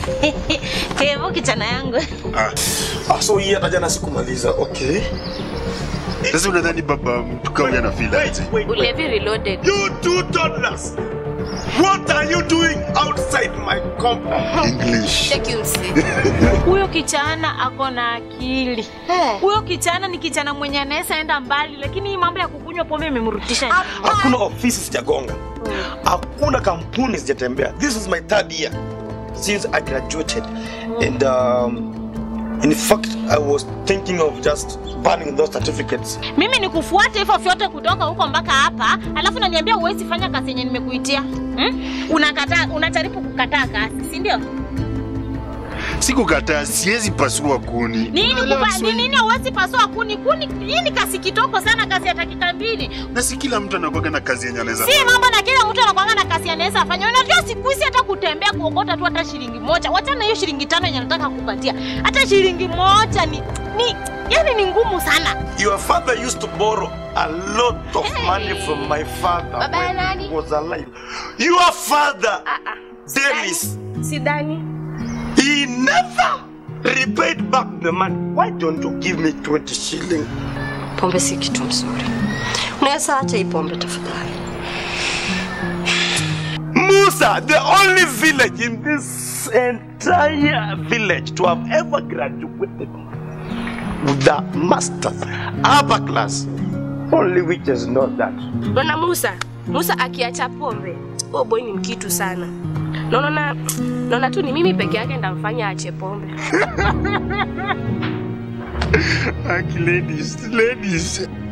Kevo kijana yangu. Ah, Ah, so hii hata jana sikumaliza. Okay. sasa unadhani baba mtu kama ana feel aje? wait, wait. Ulevi reloaded. You two toddlers. What are you doing outside my compound? English. Take you see. Huyo kijana ako na akili. Huyo kijana ni kijana mwenye anaweza enda mbali, lakini hii mambo ya kukunywa pombe imemrudisha nyuma. Hakuna ofisi sijagonga. Hakuna kampuni sijatembea. This is my third year since I graduated. And um, in fact, I was thinking of just burning those certificates. Mimi nikufuate hivyo vyote kutoka huko mpaka hapa, alafu naniambia huwezi fanya kazi yenye nimekuitia. Hmm? Unakataa, unajaribu kukataa kazi, si ndio? Sikukataa, siwezi pasua kuni. Nini Unaelewa kupa, ni Kiswahili? nini huwezi pasua kuni? Kuni hii ni kazi kitoko sana, kazi ya dakika mbili. Na si kila mtu anakuwaga na kazi yenye anaweza Si fanya. mambo na kila mtu anakuanga na kazi anaweza afanya. Unajua siku hizi hata kutembea kuokota tu hata shilingi moja. Wachana hiyo shilingi tano yenye nataka kupatia. Hata shilingi moja ni ni yani ni ngumu sana. Your father used to borrow a lot of money from my father Baba ya when nani? he was alive. Your father, Dennis, Sidhani. he never repaid back the money. Why don't you give me 20 shilling? Pombe si kitu mzuri. Unaweza acha hii pombe tafadhali. Musa, the only village in this entire village to have ever graduated with the masters, upper class, only witches know that. Bwana Musa, Musa akiacha pombe, huo boy ni mkitu sana. Naona naona tu ni mimi peke yake ndamfanya ache pombe. Aki ladies, ladies.